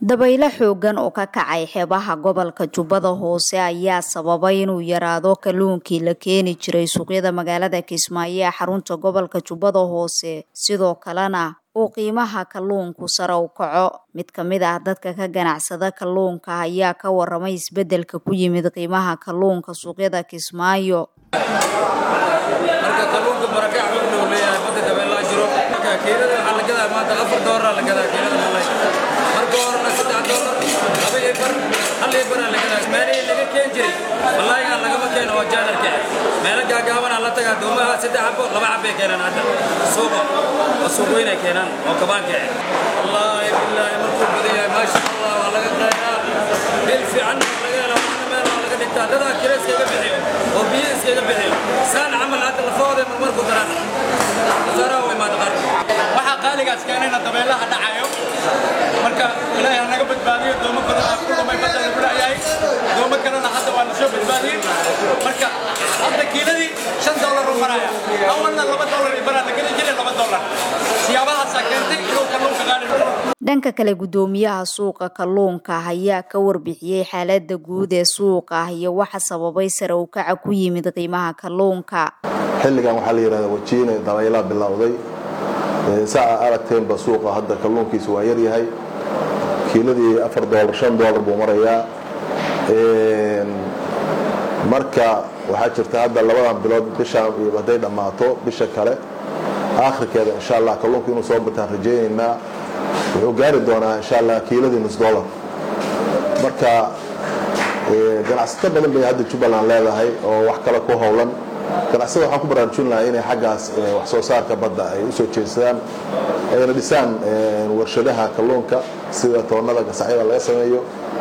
dabaylo xoogan oo ka kacay xeebaha gobolka jubbada hoose ayaa sababay inuu yaraado kalluunkii la keeni jiray suuqyada magaalada kismaayo ee xarunta gobolka jubbada hoose sidoo kalena uu qiimaha kalluunku sare u kaco mid ka mid ah dadka ka ganacsada kalluunka ayaa ka waramay isbedelka ku yimid qiimaha kalluunka suuqyada kismaayo marka kalluunka barakac wuxuu uu leeyahay badda dabeelaa jiro marka kiilada waxaa la gadaa maanta afar doolar la gadaa kiilada malay marka horena saddex doolar laba iyo bar hal iyo baraa la gadaa meelihii laga keen jiray malaayigan lagama keeno waa jaadarka meelo gaagaabanaa la tagaa doomaha saddex xabo laba xabbay keenaan hadda suuqa waa suuq weynay keenaan oo kabaanka ah wallaahi billaahi markuu badan yahay maasha allah waa laga qaadaa bil fiican laga helo waxna meel waa laga dhigtaa dadaa kira iskaga bixiyo oo biyo iskaga bixiyo saan camal hadda lafahooda marmarku daraan khasaaraha way maad qaar waxaa qaaligaas keenayna dabeelaha dhacayo marka ilaahay ha naga badbaadiyo doomo badan aa ku dhumay badda lagu leeyahay doomo kalena hadda waa la soo badbaadiyey marka hadda kiiladii shan doolar u maraya awalna laba doolar i baraa la geli jiray laba doolar siyaabahaasaa keentay inuu kalluunka qaali dhanka kale guddoomiyaha suuqa kalluunka ayaa ka warbixiyey xaalada guud ee suuqa iyo waxa sababay sare u kaca ku yimid qiimaha kalluunka xilligan waxaa la yidhahdaa wajiine dabaylaa bilowday saa aa aragteenba suuqa hadda kalluunkiisu waa yaryahay kiiladii afar doolar shan doolar buu marayaa marka waxaa jirta hadda labadan bilood bishaan iyo hadday dhammaato bisha kale aakhirkeeda insha allah kalluunka inuu soo bataan rajaynaynaa wuxuu gaari doonaa insha allah kiiladii nus dollar marka ganacsato badan bay hadda jubbaland leedahay oo wax kale ku howlan ganacsada waxaan ku baraarujin lahaa inay xaggaas wax soo saarka badda ay usoo jeedsadaan ayna dhisaan warshadaha kalluunka sida toonnada gasacyada laga sameeyo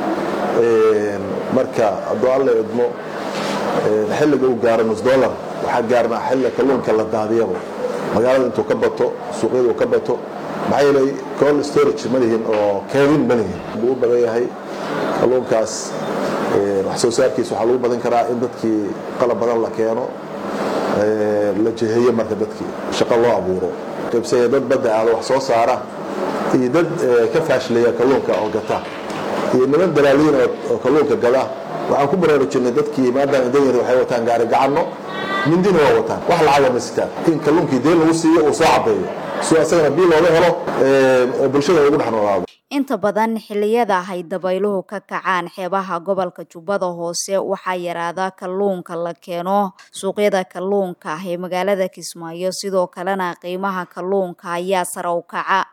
marka hadduu alla idmo xilliga uu gaaro nus dollar waxaa gaarnaa xilliga kalluunka la daadiyaba magaalada intuu ka bato suuqyada uu ka bato maxaa yeelay cold storage ma lihin oo keedin ma lihin buu u badan yahay kalluunkaas wax soo saarkiisa waxaa lagu badan karaa in dadkii qalab badan la keeno la jiheeyo marka dadkii shaqo loo abuuro qaybsaya dad badda aada wax soo saara iyo dad ka faashleeya kalluunka oo gata iyo niman dalaaliin oo kalluunka gada waxaan ku baraarujinay dadkii maadaama danyar waxay wataan gaari gacanno mindina waa wataan wax lacaga ma sitaan in kalluunkii deen lagu siiyo uu soo cabeeyo si asagana bii looga helo bulshada ugu dhex noolaado inta badan xilliyada ay dabayluhu ka kacaan xeebaha gobolka jubbada hoose waxaa yaraada kalluunka la keeno suuqyada kalluunka ee magaalada kismaayo sidoo kalena qiimaha kalluunka ayaa sare u kaca